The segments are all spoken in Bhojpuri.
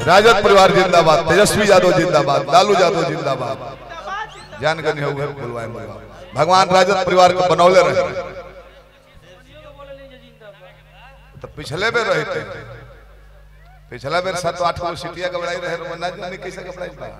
राजद परिवार जिंदाबाद तेजस्वी यादव जिंदाबाद लालू यादव जिंदाबाद जान गनी हो बोलवाए भगवान राजद परिवार को बनौले रहे तो पिछले बेर रहे थे पिछला बेर सात आठ गो सीटिया गबड़ाई रहे ना जाने कैसे गबड़ाई बा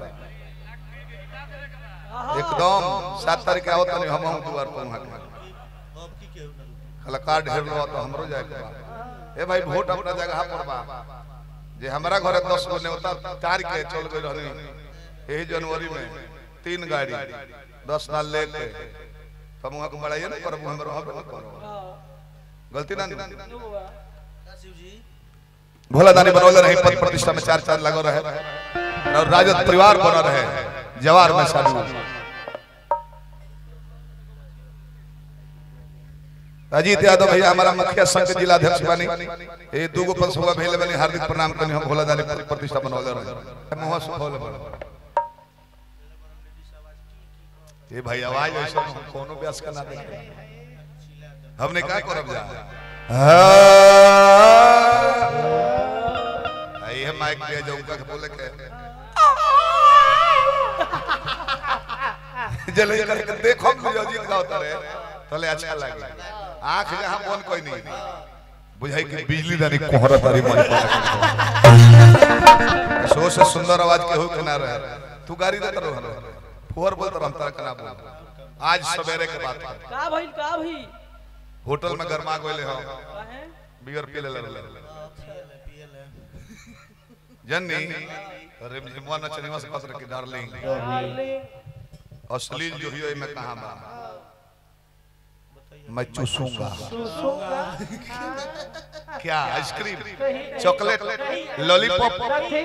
एकदम सात तारीख के आवत नहीं हम हम दुआर पर वहां के हला कार्ड ढेर लो तो हमरो जाए के बा ए भाई वोट अपना जगह पर बा जे हमरा घरे 10 गो नेवता तार के चल गई रहनी यही जनवरी में तीन गाड़ी 10 साल लेके हम वहां को बढ़ाइए ना पर हम रहब ना करो गलती ना भोला दानी बनौले रहे पद प्रतिष्ठा में चार चार लगो रहे और राजद परिवार बना रहे जवार में शामिल अजीत यादव भैया हमारा मुखिया संघ के जिला अध्यक्ष बनी ये दूगो पंसुआ भेले बनी हार्दिक प्रणाम करनी हम भोला दानी पद प्रतिष्ठा बनौले रहे मुंह सुखौले बड़े ये भाई आवाज ऐसा कोनो व्यास का ना दे हमने क्या करब जा ये माइक ले जाऊं का बोले के जले करके देखो मुझे अजीत का होता रहे तले अच्छा लगे आंख जहां बोल कोई नहीं बुझाई कि बिजली दानी कोहरा तारी मन पर सो से सुंदर आवाज के हो के ना रहे तू गाड़ी देत रहो फोर बोलत रह तारा कना बोल आज सवेरे के बात है का भइल का भई होटल में गरमा गइले हो काहे बियर पी ले ले जन्नी रिमझिमवा नचनिवा से कसर की डार्लिंग डार्लिंग अश्लील जो ही मैं कहां बा मैं चूसूंगा क्या आइसक्रीम चॉकलेट लॉलीपॉप कथी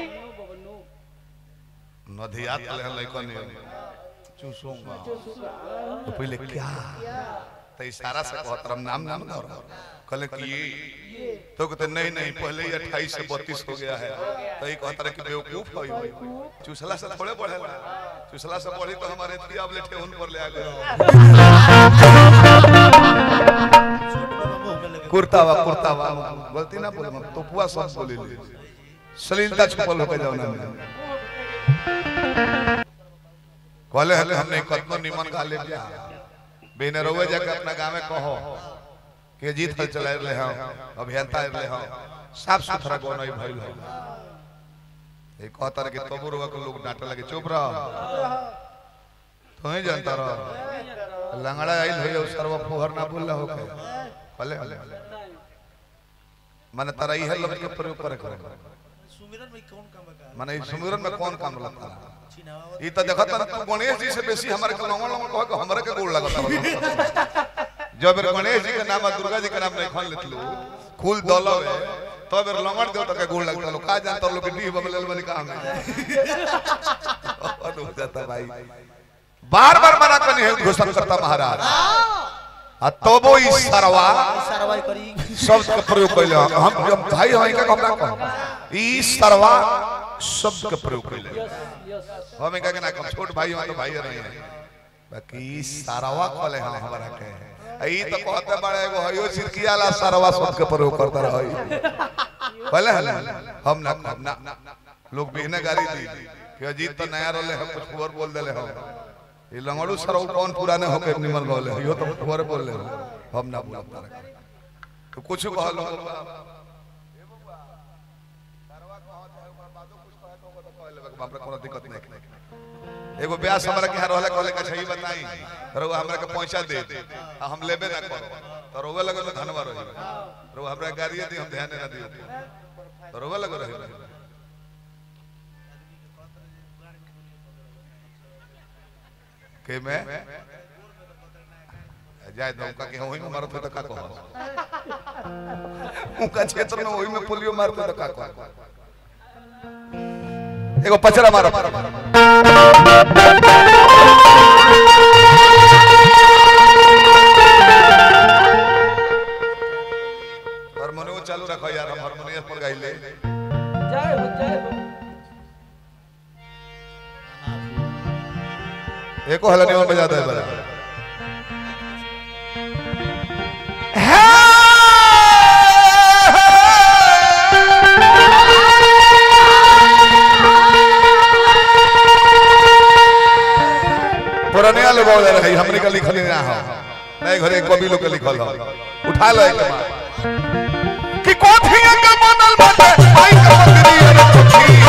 नदियात ले लइकन चूसूंगा तो पहले क्या तो इशारा से कहत रम नाम नाम ना कहले कि ये तो कहते नहीं नहीं पहले ही अट्ठाईस से बत्तीस हो गया है तो ये कहता रहे कि बेवकूफ हो चूसला से थोड़े बढ़े चूसला से बढ़ी तो हमारे थी अब लेटे उन पर ले आ गए कुर्तावा कुर्तावा गलती ना बोल तो पुआ सब बोली ली सलीलता छुपल होके जाओ ना कहले हले हमने कतनो निमन गा ले जा बेने रोवे जाके अपना गांव में कहो के जीत हल चलाए रहे हो अभियंता रहे हो साफ सुथरा गो नहीं भइल हो एक कहता रहे कि तबु रोवा को लोग डांटे लगे चुप रहो तो ही जानता रहो लंगड़ा आइल हो सर्व फुहर ना बोल हो के भले भले माने तारा इहे लफ्ज के प्रयोग करे करे सुमिरन में कौन काम बका माने ई सुमिरन में कौन काम लगता छिनावा ई त देखत ना तू गणेश जी से बेसी हमारे के लंगड़ लंगड़ कह के हमरे के गोड़ लगता जब बेर गणेश जी के नाम आ दुर्गा जी के नाम नहीं खन लेतलू फूल दलवे तो बेर लंगड़ देवता के गोड़ लगता लो का जानता लोग डी बबले बनी काम है जाता भाई बार बार मना करनी है घोषणा करता महाराज आ तबो ई सरवा सरवाई करी शब्द के प्रयोग कैले हम हम जब भाई हम इनका हमरा कह ई सरवा शब्द के प्रयोग कैले यस यस हम इनका के ना कम छोट भाई हम तो भाई रहे हैं बाकी ई सरवा कहले हम हमरा के आ ई तो कहते बड़े एगो हयो सिरकियाला सरवा शब्द के प्रयोग करता रही कहले हले हम ना हम ना लोग बिहने गाड़ी दी कि अजीत तो नया रहले हम कुछ और बोल देले हम ई लंगड़ू सरव कौन पुराने होके निमन रहले यो तो और बोल ले हम ना बोलता रहे तो कुछ कहलो हमरा कोनो दिक्कत नहीं एगो ब्यास हमरा के यहाँ रहले कहले के सही बताई रउआ हमरा के पहुंचा दे आ हम लेबे ना करो तो रोवे लगे तो धनवा रही रउआ हमरा गाड़िए दी हम ध्यान ना दियो तो रोवे लगे रही के मैं जाए तो उनका के वही में मारत हो तो का कहो उनका क्षेत्र में वही में पोलियो मारते तो का कहो एगो पचरा मारो हारमोनियम चालू रखो यार हम हारमोनियम पर गाइले जय हो जय हो एको हला नियम बजा दे बड़ा बजावले रही हमने का लिखल ना हो नहीं घरे कवि लोग के लिखल हो उठा लो एक बार कि कोठिया के बनल बाटे आई के मंदिरी अरे कोठिया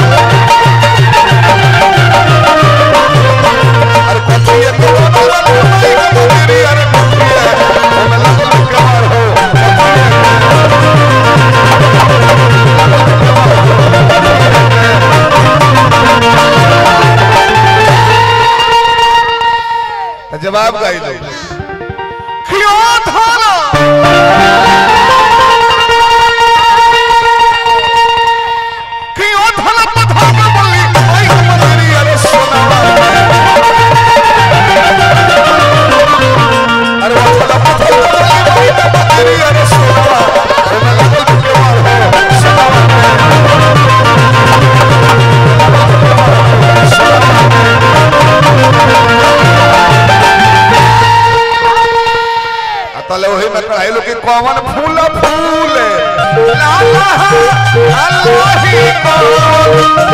अरे कोठिया के बनल बाटे आई के मंदिरी अरे कोठिया ओमे लगल कमार हो तो जवाब गाई दो क्यों धारा क्यों धारा पथा के बोली आई मंदिरी अरे सोनावा अरे वो धारा पथा के बोली आई मंदिरी अरे सोनावा ओमे लगल कमार हो सोनावा तले वही में कढ़ाई लोग के कौन फूल फूल लाला अल्लाही को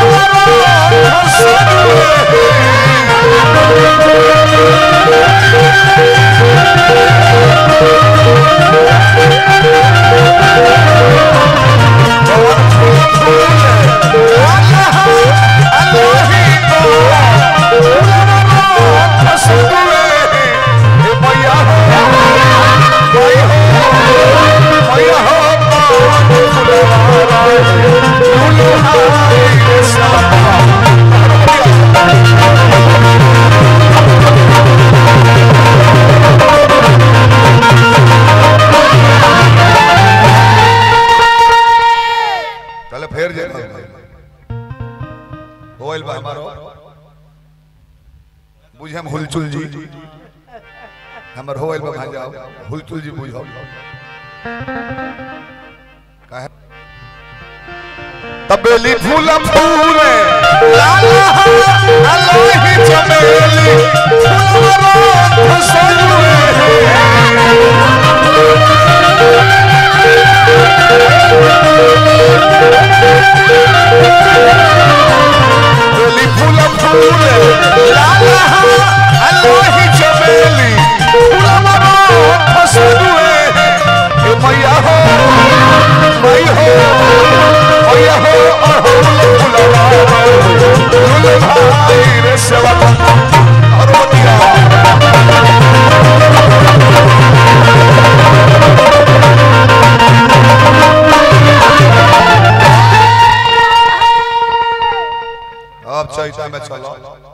चले फिर जे होइल बा हमारो बुझे हम हुलचुल जी हमर होइल बा भाई जाओ हुलचुल जी बुझो काहे तबेली फूल फूल लाला अल्लाही चमेली फूलरो खुशबू बेली फूल फूल लाला अल्लाही चमेली फूलरो खुशबू ए मैया हो मैया हो मैया हो अड़हुल फुलवा फूल भाई रे सेवा अरो दिया अब चैता में चलो